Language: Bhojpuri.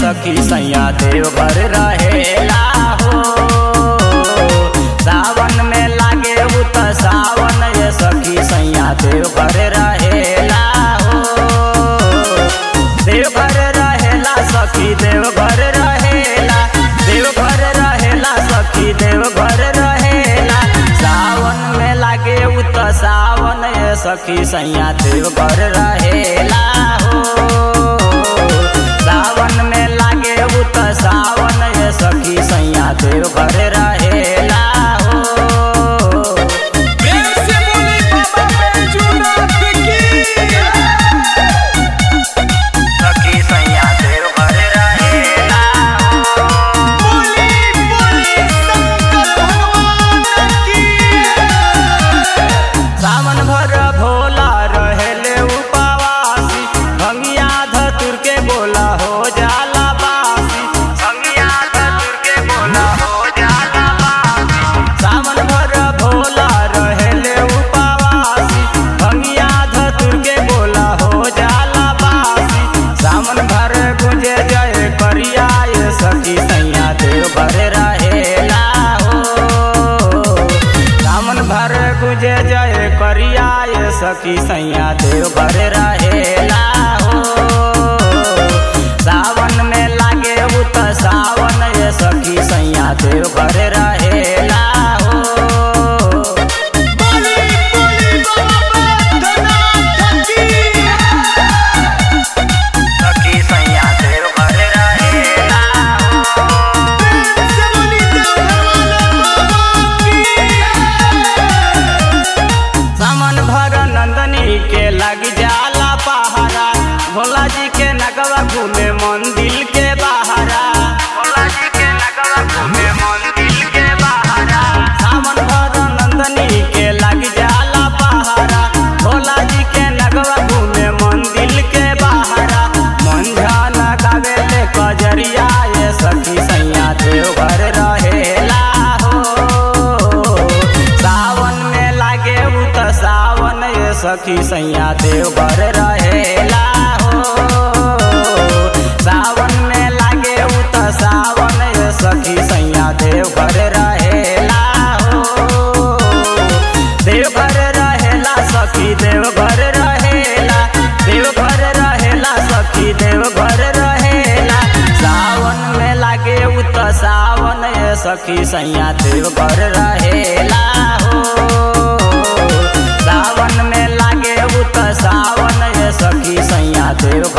सखी सैया देवघर रहेला हो सावन में लागे उ त सावन ये सखी सैया देवघर रहेला हो देवघर रहेला सखी देवघर रहेला देवघर रहेला सखी देवघर रहेला सावन में लागे उ त सावन ये सखी सैया देवघर रहेला हो सावन में लागे उ त सावन ये सखी सैया देवघर रहेला हो प्रेम से बोली बाबा बैजूनाथ की सखी सैया देवघर रहेला हो बोली बोली शंकर भगवान की सावन भर भोला रहेले उपवासी भंगिया धतुर के बोला हो जाला बासी भंगिया धतुर के बोला हो जाला बासी सावन भर भोला रहेले उपवासी भंगिया धतुर के बोला हो जाला बासी सावन भर गुंजे जय करिया ये सखी सैया देव भर रहेला हो सावन भर गुजे जय करिया ये सखी सैया देव भर रहेला हो सावन में लागे उ त सावन ये सखी सैया देव भर रहेला हो बोली बोली बाबा बैजूनाथ की सखी सैया देव भर रहेला हो प्रेम से बोली देवघर वाले बाबा की सामन भर नंदनी के लग जाला पहारा भोला जी के नगवा घूमे मंदिर के बहारा भोला जी के नगवा घूमे मंदिर के बहारा सामन भर नंदनी के लग जाला पहारा भोला जी के नगवा घूमे मंदिर के बहारा मंझान गावे ले कजरिया ये सखी सैया देवघर रहेला हो सावन में लागे उ त सावन ये सखी सैया देवघर रहेला हो सावन में लागे उ त सावन ये सखी सैया देवघर रहेला हो देवघर रहेला सखी देवघर रहेला देवघर रहेला सखी देवघर रहेला सावन में लागे उ त सावन ये सखी सैया देवघर रहेला हो सावन में लागे उ त सावन ये सखी सैया देवघर